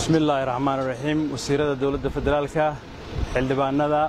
bismi illaahi raxmaan raxiim wasiirada dowladda federaalka xildhibaanada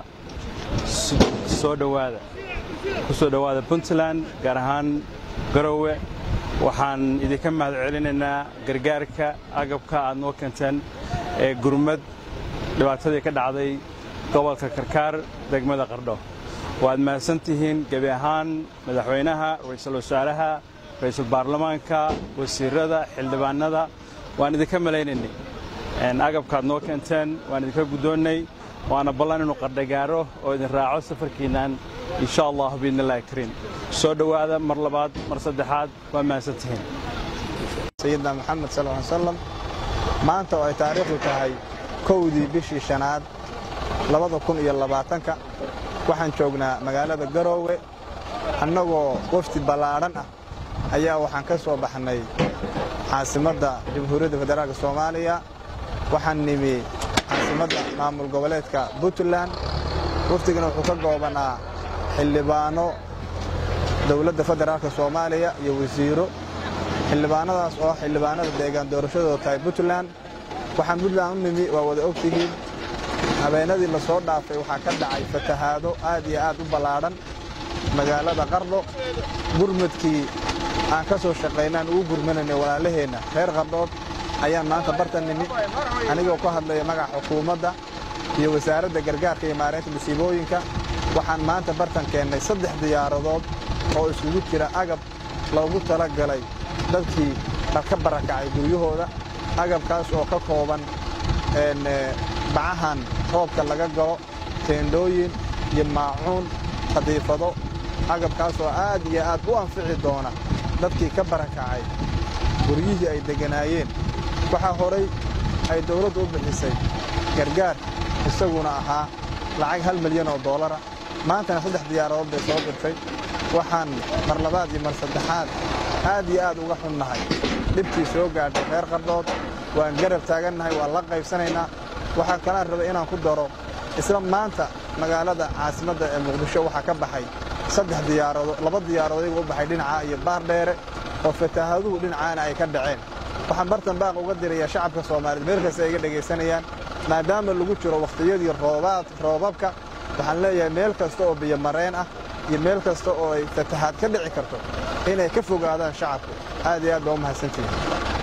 soo dhowaada ku soo dhowaada puntland gaar ahaan garowe waxaan idinka mahad celinaynaa gargaarka agabka aad noo keenteen ee gurmad dhibaatadii ka dhacday gobolka karkaar degmada qardho waad mahadsan tihiin gebi ahaan madaxweynaha ra'iisul wasaaraha ra'iisul baarlamaanka wasiirada xildhibaanada waan idinka malaynaynay agabkaad noo keenteen waan idinka guddoonnay waana ballan inuu qardhagaaro oo idin raaco safarkiinnan insha allah biidnillahi kariim soo dhowaada mar labaad mar saddexaad waa mahadsan tihiin sayidna moxamed sal ly salam maanta oo ay taariikhdu tahay kowdii bishii shanaad labada kun iyo labaatanka waxaan joognaa magaalada garoowe annagoo wafdi ballaadhan ah ayaa waxaan ka soo baxnay caasimadda jamhuuriyadda federaalka soomaaliya waxaan nimi caasimadda maamul goboleedka puntland wafdigana wuxuu ka goobanaa xildhibaano dowladda federaalka soomaaliya iyo wasiiro xildhibaanadaas oo xildhibaanada deegaan doorashadooda tahay puntland waxaan puntland u nimi waa wada og tihiin habeenadii la soo dhaafay waxaa ka dhacay fatahaado aad iyo aad u ballaadhan magaalada qardho gurmadkii aan ka soo shaqaynaan ugu gurmanaynay walaalaheenna reer qardhood ayaan maanta bartan nimi anigoo ku hadlaya magaca xukuumadda iyo wasaaradda gargaarka iyo maaraynta masiibooyinka waxaan maanta bartan keennay saddex diyaaradood oo isugu jira agab loogu tala galay dadkii ka barakacay guryahooda agabkaas oo ka kooban bacahan roobka laga galo teendhooyin iyo maacuun qadiifado agabkaas oo aad iyo aad u anfici doona dadkii ka barakacay guryihii ay degganaayeen waxaa horay ay dawladdu u bixisay gargaar isaguna ahaa lacag hal milyan oo doolara maantana saddex diyaaradood bay soo dirtay waxaan mar labaad iyo mar saddexaad aad iyo aad uga xunnahay dhibkii soo gaadhay reer qardhood waan garab taagannahay waan la qaybsanaynaa waxaa kalaan rabay inaan ku daro isla maanta magaalada caasimadda ee muqdisho waxaa ka baxay saddex diyaaradood laba diyaaradood iyagu u baxay dhinaca iyo baardheere oo fataahaduhu dhinacaana ay ka dhaceen waxaan bartan baaq uga dirayaa shacabka soomaaliyeed meel kasta ay iga dhegaysanayaan maadaama lagu jiro wakhtiyadii roobabka waxaan leeyahay meel kasta oo biyomareen ah iyo meel kasta oo ay fatahaad ka dhici karto inay ka fogaadaan shacabku aad iyo aad baa u mahadsantihiin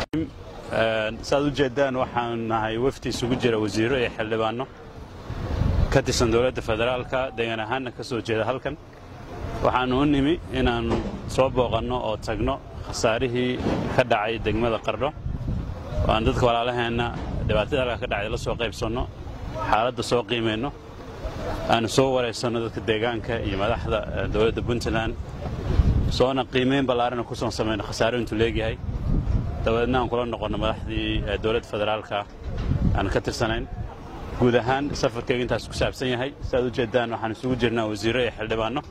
saaad u jeeddaan waxaan nahay wafdi isugu jira wasiiro iyo xildhibaanno ka tirsan dowladda federaalka deegaan ahaanna ka soo jeeda halkan waxaannu u nimi inaannu soo booqanno oo tagno khasaarihii ka dhacay degmada qardho oo aan dadka walaalaheenna dhibaatada halkaa ka dhacday la soo qaybsanno xaaladda soo qiimayno aannu soo waraysanno dadka deegaanka iyo madaxda dowladda puntland soona qiimayn ballaarana ku soo samayno khasaaro intuu leegyahay dabadeedna aan kula noqonno madaxdii dowladda federaalka aan ka tirsanayn guud ahaan safarkayga intaas ku saabsan yahay siaad u jeeddaan waxaan isugu jirnaa wasiirro iyo xildhibaanno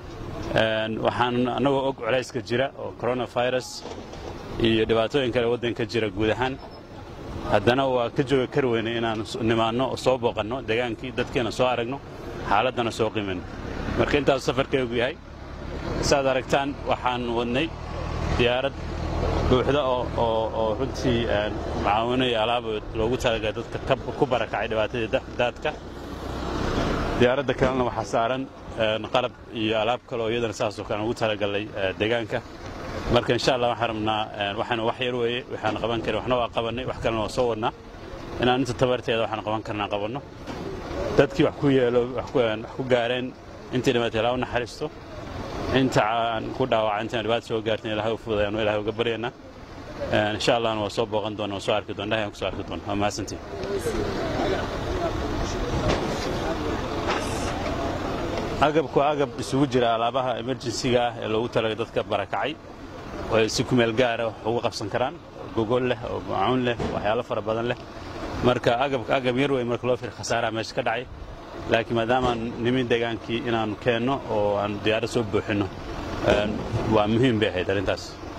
waxaan annagoo og colayska jira oo coronavirus iyo dhibaatooyin kale waddanka jira guud ahaan haddana waa ka jooga kar weynay inaannu nimaanno oo soo booqanno degaankii dadkiina soo aragno xaaladdana soo qiimayno marka intaasu safarkaygu yahay saaad aragtaan waxaan wadnay diyaarad buuxda oo runtii macaawino iyo alaab loogu talagalay dadka ku barakacay dhibaatadii daadka diyaaradda kalena waxaa saaran qalab iyo alaab kale oo iyadana saasoo kale ugu talagalay deegaanka marka insha allah waxaan rabnaa waxaana wax yar weeye waxaan qaban karin waxna waa qabannay wax kalena waa soo wadnaa inaan inta tabarteeda waxaan qaban karnaa qabanno dadkii wax ku yeelo wax ku gaareen intii dhibaatay ilaa u naxariisto inta aan ku dhaawaca intaan dhibaata soo gaartin ilahay u fududayaanu ilahay uga baryaynaa insha allahna waa soo booqan doona waa soo arki doona ilahay aan ku soo arki doona waa mahadsantiin agabku waa agab isugu jira alaabaha emerjensiga ah ee loogu talagay dadka barakacay oo ay si kumeel gaara wax ugu qabsan karaan gogol leh oo macuun leh waxyaalo fara badan leh marka agabka agab yar wey marka loo fir khasaaraha meesha ka dhacay laakiin maadaamaan nimin degaankii inaannu keenno oo aan diyaarad soo buuxinno waa muhiim bay ahayd arrintaas